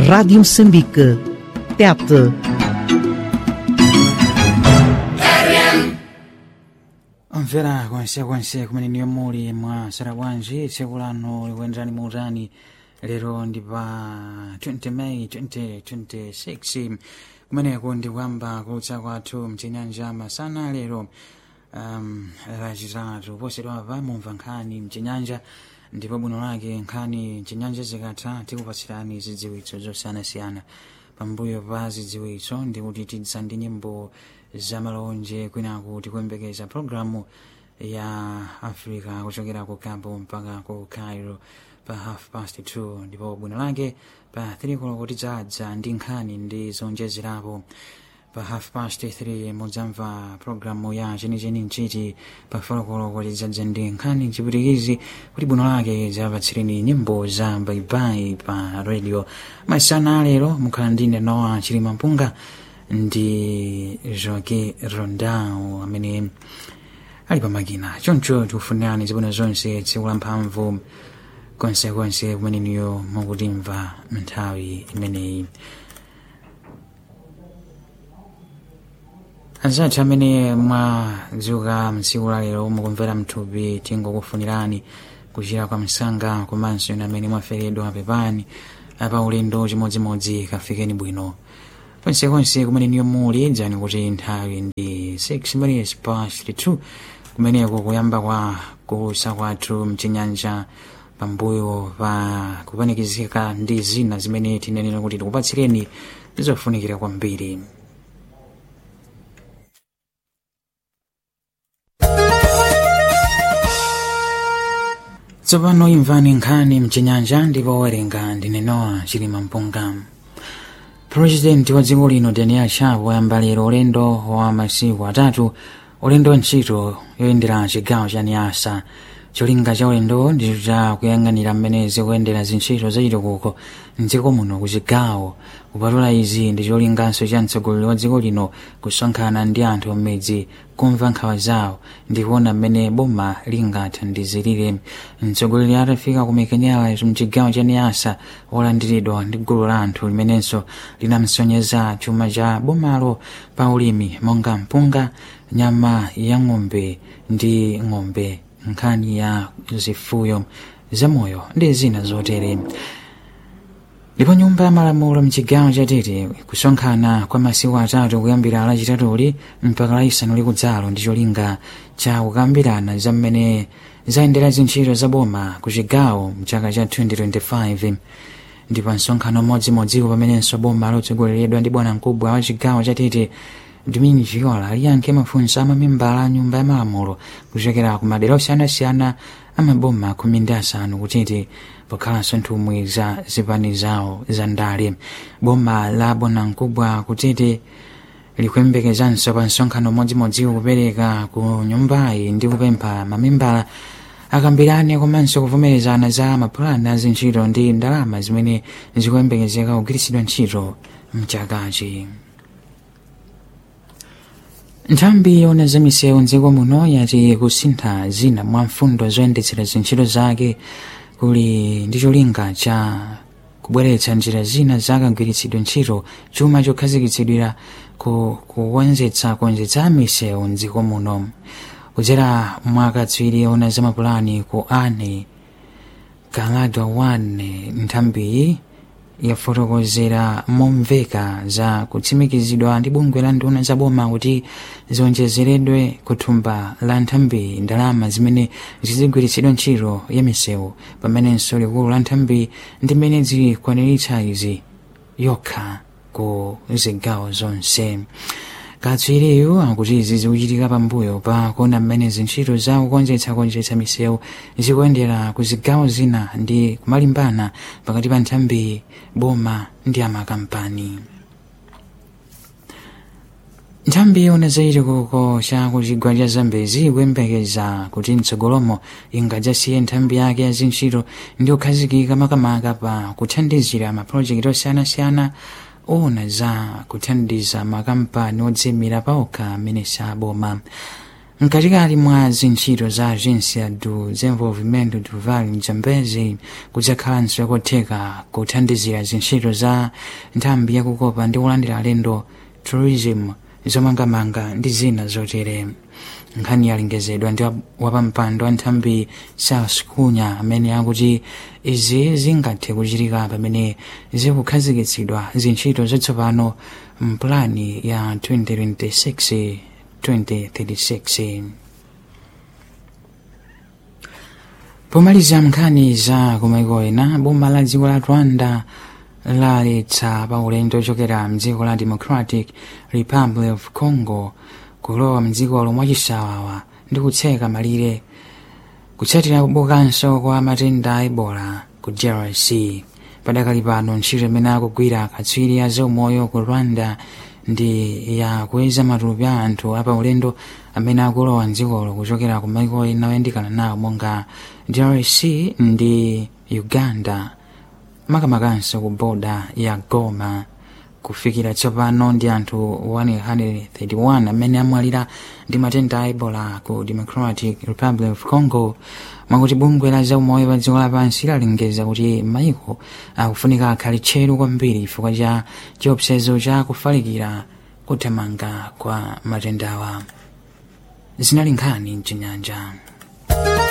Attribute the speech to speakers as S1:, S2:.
S1: Rádio Moçambique. Tete.
S2: omvera konsekonse kumene niyo muli mwa sarabwanji tsiku lano likuyenderani muutani lero ndi pa 20 may 2026 kumeneko ndikuyamba kulutsa kwathu mchinyanja masana lero um, lachitatu posedwapa mumva nkhani mchinyanja ndipo bwino lake nkhani mchinyanja zikatha tikupatsirani zidziwitso zosiyanasiyana pambuyo pa zidziwitso ndikuti tidza ndi nyimbo zamalonje kwinaku tikuyembekeza programu ya africa kuchokera ku cabo mpaka ku cairo pa half past 2 ndipo bwino lake pa 3 koloko tidzadza ndi nkhani ndi zonjezerapo pa half past 3 mudzamva programu ya chenicheni mchiti pa folokoloko tidzadza ndi nkhani chipwitikizi kuti bwino lake zapatsireni nyimbo za baibai pa radio masana alero mukhala ndine noa chilima mpunga ndi joke rondao amene ali pamakina choncho tikufunirani zabwino zonse tsiku la mphamvu konsekonse kumene niyo mukutimva nthawi imeneyi anzathu amene mwadzuka mtsiku la lero mukumvera mthupi tingokufunirani kuchira kwa msanga komanso inu amene mwaferedwa pepani apa ulendo chimodzimodzi kafikeni bwino konsekonse kumene niyo muli dzani kuti nthawi ndi 6 minutes past 2 kumeneko kuyamba kwa kusa kwathu mchinyanja pambuyo pa kupanikizika ndi zina zimene tinenera kuti tikupatsireni zofunikira kwambiri tsopano imvani nkhani mchinyanja ndipo werenga ndine noa chilima mpunga purezidenti wa dziko lino daniel chapo wayamba lero ulendo wa masiku atatu ulendo wa ntchito yoyendera chigawo cha niasa cholinga cha ulendo ndi cha kuyang'anira mmene zikuyendera zintchito zachitukuko mdziko muno ku chigawo kupatula izi ndi cholinganso cha mtsogoleri wa dziko lino kusonkhana ndi anthu mmidzi kumva nkhawa zawo ndi kuona mmene boma lingathandizirire mtsogoleri atafika ku mekenera mchigawo cha niasa wolandiridwa ndi gulu la anthu limenenso linamsonyeza chuma cha bomalo pa ulimi monga mpunga nyama ya ng'ombe ndi ng'ombe nkhani ya zifuyo zamoyo ndi zina zotere ndipo nyumba ya malamulo mchigawo chatete kusonkhana kwa masiku atatu kuyambira lachitatuli mpaka laisanu likudzalo ndi cholinga cha kukambirana za mmene zayendera zintchito za boma ku chigawo mchaka cha 2025 ndipo msonkhano mmodzimodziwo pamenenso boma lotsogoleredwa ndi bwana mkubwa wa chigawo chatete Domingo Viola aliyankhe mafunso a mamembala a nyumba ya malamulo kuchokera ku madera osiyanasiyana amaboma khumi ndi asanu kutete pokhalanso nthumwi za zipani zawo za ndale boma la bwanamkubwa kutete likuyembekezanso pa msonkhano mmodzimodziwo kupereka ku nyumbayi ndi kupempha mamembala akambirane komanso kuvomerezana za mapulani a zintchito ndi ndalama zimene zikuyembekezeka kugwiritsidwa ntchito mchakachi nthambi yona za misewu mdziko muno yati kusintha zina mwa mfundo zoyendetsera zintchito zake kuli ndi cholinga cha kubweretsa njira zina zakagwiritsidwe ntchito chuma chokhazikitsidwira ku kuwonzetsa kuwonzetsa misewu mdziko muno kudzera mwakatswiri ona za mapulani ku ane kaladwa 1 nthambiyi yafotokozera momveka za kutsimikizidwa ndi bungwe la nduna za boma kuti zionjezeredwe kuthumba la nthambi ndalama zimene zizigwiritsidwa ntchito ya misewu pamenenso likulu la nthambi ndi mmene zikwaniritsa izi yokha ku zigawo zonse katswiriyu akuti izi zikuchitika pambuyo pa kuona mmene zintchito za kukonzetsakonzetsa misewu zikuyendera ku zigawo zina ndi kumalimbana pakati pa nthambi boma ndi amakampani nthambi yona zachitukuko cha kuchigwa cha zambezi ikuyembekeza kuti mtsogolomo ingadzasiye nthambi yake ya zintchito ndi kukhazikika makamaka pa kuthandizira mapulojekiti osiyanasiyana ona za kuthandiza makampani odziyimira paokha amene saboma mkatikati mwa zintchito za agência do desenvolvimento do vale mzambezi kudzakhalanso kotheka kuthandizira zintchito za nthambi yakukopa ndi kulandira alendo tourism zomangamanga ndi zina zotere nkhani yalengezedwa ndi wapampando wa nthambi charles kunya amene akuti izi zingathe kuchitika pamene zikukhazikitsidwa zintchito zatsopano mpulani ya 2026 2036 pomaliza nkhani za kumaiko ena boma la dziko la rwanda laletsa pa ulendo ochokera mdziko la democratic republic of congo kulowa mdziko lomwe chisawawa ndi kutseka malire kutsatira kubukanso kwa matenda a ebola ku drc padakali pano ntchito imene akugwira akatswiri a zaumoyo ku rwanda ndi ya kuyeza matupi a anthu apaulendo amene akulowa mdzikolo kuchokera ku maiko ena oyandikana nawo monga drc ndi uganda makamakanso ku boda ya goma kufikira tsopano ndi anthu 131 amene amwalira ndi matenda a ebola ku democratic republic of congo mwakuti bungwe la zaumoyo pa dziko lapansi lalengeza kuti maiko akufunika akhale tcheru kwambiri chifukwa cha chiopsezo cha kufalikira kuthamanga kwa matendawa zinali nkhani mchinyanja